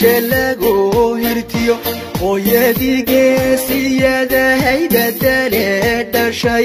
guusha lagu hirtiyo hooyadii geesiyada haydadale dhashay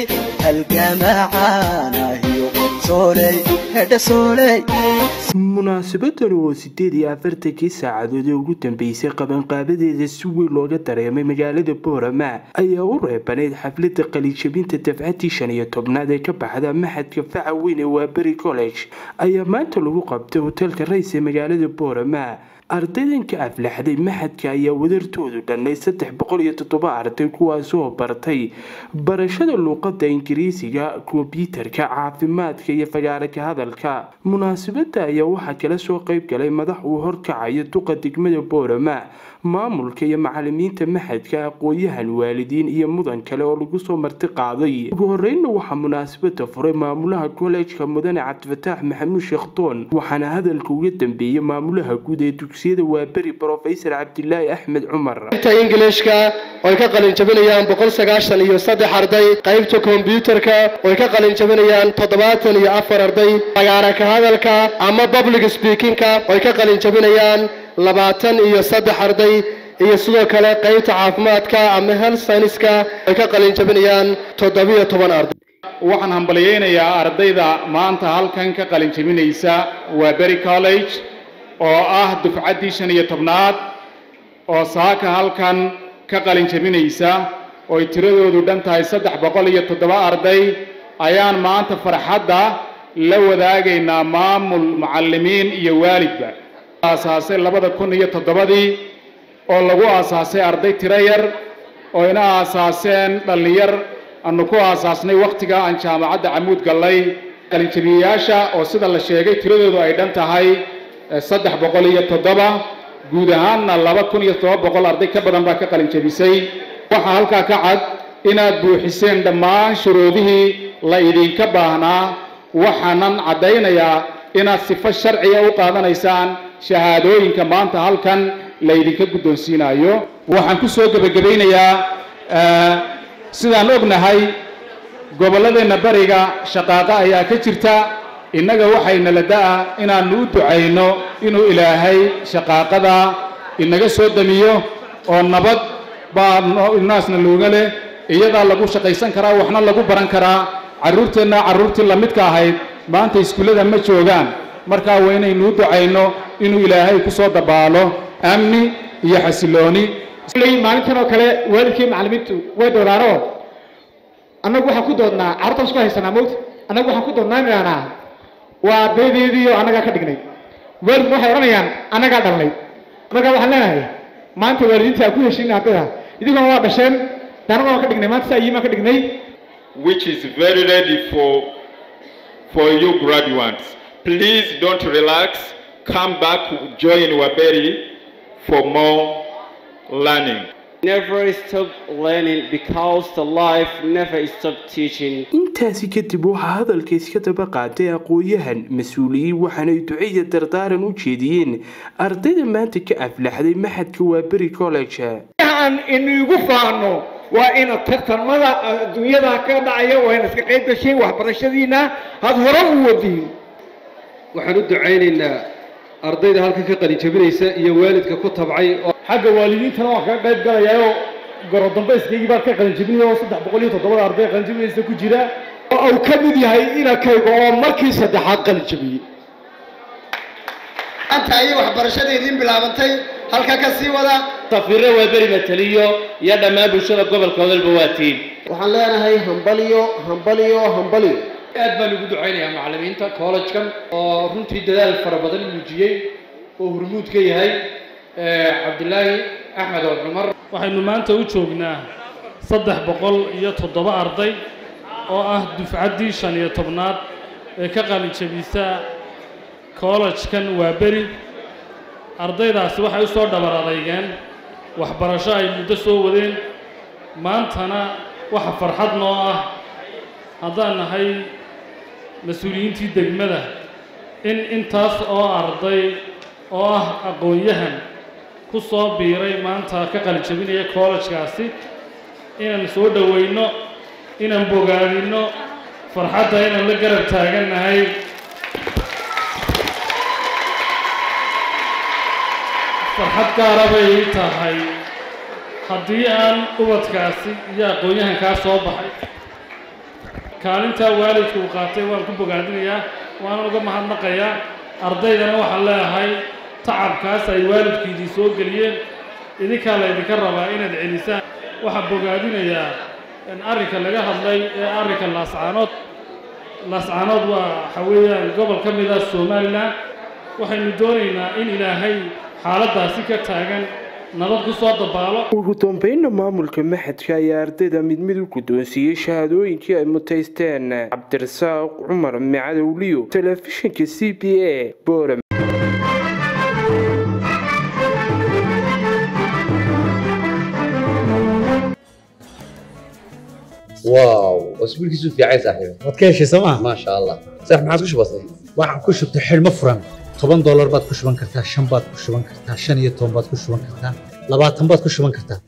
halgamacaanahiyo sooley hedha sooley munaasabadani oo sideed iyo afartankii saacadood ee ugu dambeysay qabanqaabadeeda si weyn looga dareemay magaalada boorama ayaa u reebanayd xaflada qalijabinta dafcadii shan iyo tobnaad ee ka baxda maxadka faca weyn ee waaberi college ayaa maanta lagu qabtay hoteelka rays ee magaalada boorama ardaydan ka aflaxday maxadka ayaa wadartoodu dhannay saddex boqol iyo toddoba arday kuwaasoo bartay barashada luuqada ingiriisiga kombyuutarka caafimaadka iyo fagaara ka hadalka munaasabada ayaa waxaa kala soo qeyb galay madax uu horkacayo duqa degmada boorama maamulka iyo macalimiinta maxadka aqoon-yahan waalidiin iyo mudan kale oo lagu soo marti qaaday ugu horeynna waxaa munaasabada furay maamulaha kollejka mudane cabdifataax maxamuud sheekhdoon waxaana hadalka uga dambeeyey maamulaha guud ee dugsiyada waaberi brofesor cabdilaahi axmed cumar qaybta ingilishka oy ka qalin jabinayaan boqol sagaashan iyo saddex arday qaybta kombyuutarka oy ka qalin jabinayaan toddobaatan iyo afar arday fagaara ka hadalka ama public speakingka oy ka qalin jabinayaan labaatan iyo saddex arday iyo sidoo kale qaybta caafimaadka ama health scienceska ay ka qalin jabinayaan toddobiyo toban arday waxaan hambalyaynayaa ardayda maanta halkan ka qalin jabinaysa waa beri college oo ah dufcaddii shan iyo tobnaad oo saaka halkan ka qalin jabinaysa ooy tiradoodu dhan tahay saddex boqol iyo toddoba arday ayaan maanta farxadda la wadaagaynaa maamul macallimiin iyo waalidba aasaasay labada kun iyo toddobadii oo lagu aasaasay arday tiro yar oo ina aasaaseen dhallinyar aanu ku aasaasnay wakhtiga aan jaamacadda camuud gallay qalinjabiyayaasha oo sida la sheegay tiradoodu ay dhan tahay saddex boqol iyo toddoba guud ahaanna laba kun iyo toddoba boqol arday ka badan baa ka qalinjabisay waxaa halkaa ka cad inaad buuxiseen dhammaan shuruudihii la idinka baahnaa waxaanan caddaynayaa inaad sifo sharciga u qaadanaysaan shahaadooyinka maanta halkan laydinka guddoonsiinayo waxaan ku soo gebagabaynayaa sidaan ognahay gobolladeenna bariga shaqaaqo ayaa ka jirta innaga waxayna la da'a inaannu u ducayno inuu ilaahay shaqaaqada inaga soo damiyo oo nabad baa naasna looga leh iyadaa lagu shaqaysan karaa waxna lagu baran karaa carruurteenna carruurtii la midka ahayd maanta iskuullada ma joogaan markaa waa inaynu u ducayno inuu ilaahay ku soo dabaalo amni iyo xasilooni maalintan oo kale waalidkii macallimiintu way doodaanoo annagu waxaan ku doodnaa carruurtaas ku haysanaa mowta annagu waxaan ku doodnaa inaanaa waa ardaydeedii oo annagaa ka dhignay waalidku waxay odhanayaan annagaa dhalnay markaa waxaan leenahay maanta waalidiinta aan ku heshin ardayda idinkuna waa dhasheen annaga waan ka dhignay maanta saa iyimaan ka dhignay which is very ready for for you graduates. Please don't relax. Come back, join Waberi for more learning. Never stop learning because the life never stop teaching. intaasi kadib waxaa hadalka iska daba qaatay aqoon-yahan mas-uuliyiin waxaanay ducaya dardaaran u jeediyeen ardayda maanta ka aflaxday maxadka waaberi college aan inigu faano waa inaad tartamada adduunyada ka dhacaya waa inaad ka qayb gashiin waxbarashadiina had hore u wadiin waxaan u ducaynaynaa ardayda halkan ka qalin jabinaysa iyo waalidka ku tabcay xagga waalidiintana waan kaga qayb galayaa oo gorodambayskaygii baan ka qalinjabinaya oo saddex boqol iyo toddobada arday qalinjabinaysa ku jira oo uu ka mid yahay inakayga oo markii saddexaad qalinjabiyey anta ayay waxbarashada idiin bilaabantay halka ka sii wada safiirre waaberi mataliyo iyo dhammaan bulshada gobolka odalba waa tiin waxaan leenahay hambaliyo hambaliyo hambaliyo aad baan ugu ducaynayaa macallimiinta collegekan oo runtii dadaal fara badan muujiyey oo hurmuud ka yahay cabdilaahi axmed oo cumar waxaynu maanta u joognaa saddex boqol iyo toddoba arday oo ah dufcaddii shan iyo tobnaad ee ka qalinjabisa collegekan waa beri ardaydaasi waxay u soo dhabar adeygeen waxbarasho ay muddo soo wadeen maantana waxa farxad noo ah haddaan nahay mas-uuliyiintii degmada in intaas oo arday oo ah aqoon-yahan ku soo biiray maanta ka qalijabinaya kollejkaasi inaan soo dhowayno inaan bogaadinno farxadda inaan la garab taagannahay farxad gaara bay ii tahay haddii aan ubadkaasi iyo aqoon-yahankaa soo baxay kaalintaa waalidku uu qaatay waan ku bogaadinayaa waanan uga mahadnaqayaa ardaydana waxaan leeyahay tacabkaas ay waalidkiidii soo geliyeen idinkaa laydinka rabaa inaad celisaan waxaan bogaadinayaa in arrinka laga hadlay ee arrinka laascaanood laascaanood waa waxa weeyaan gobol ka mid ah somalilan waxaynu doonaynaa in ilaahay xaaladdaasi ka taagan nabad ku soo dabaalo ugu dambeynna maamulka maxadka ayaa ardayda mid mid u guddoonsiiyey shahaadooyinkii ay mutaysteen cabdirasaaq cumar macadowliyo telefishinka c b a boram واو اسبوع كيسو في عايز صاحبي waad ka heshay sooma ما شاء الله صح ما عادش بسيط waxaan ku shubtay xidhmo furan toban doolar baad ku shuban kartaa shan baad ku shuban kartaa shan iyo toban baad ku shuban kartaa labaatan baad ku shuban kartaa